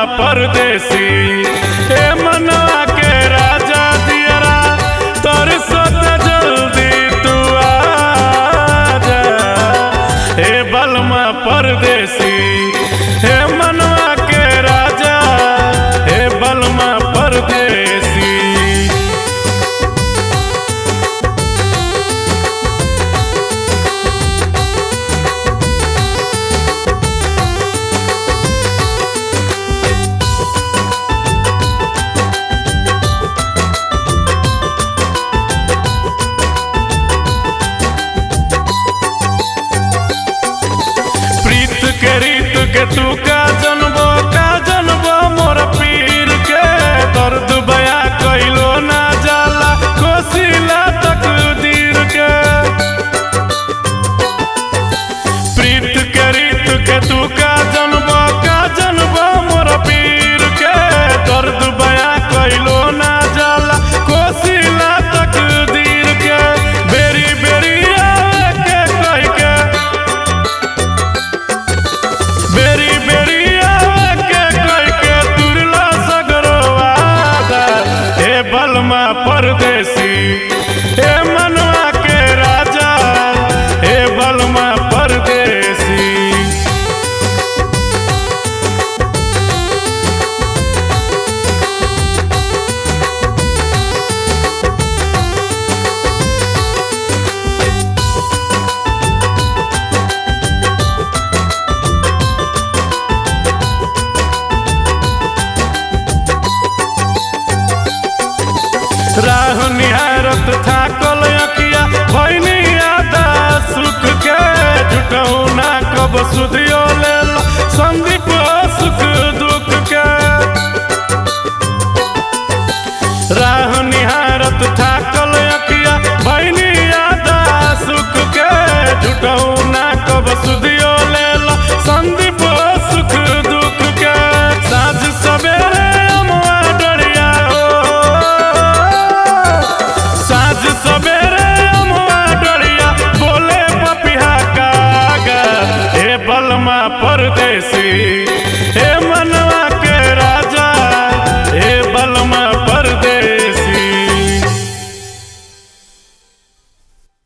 परदेसी ए मनवा के राजा दियरा तोर सोत जल्दी तू आजा ए बलमा परदेसी हे मनवा के राजा हे बलमा परदेसी प्रीत के रीत के तू का जनबो का जनबो मोर पीर के दर्द बया कइलो ना जाला कोसिला तकदीर के प्रीत के रीत के तू का जनबो का जनबो मोर पीर के दर्द बया कइलो ना जाला कोसिला तकदीर के बेरी बेरी आवे के कह के बेरी बेरी आवे के कह के तुरला सगरवादा हे बलमा परदेसी हे मनवा के राजा हे बलमा परदेसी राह निहारत थाकल अकिया भैनी आदा सुख के जुटऊ ना कब सुधियो लेल संदीप सुख दुख के राह निहारत थाकल अकिया भैनी आदा सुख के जुटऊ ना कब सुधियो लेल संदीप सुख दुख के साँझ सवेरे अमुआ डरिया हो साँझ सवेरे अमुआ डरिया बोले पपिहा कागा हे बलमा परदेसी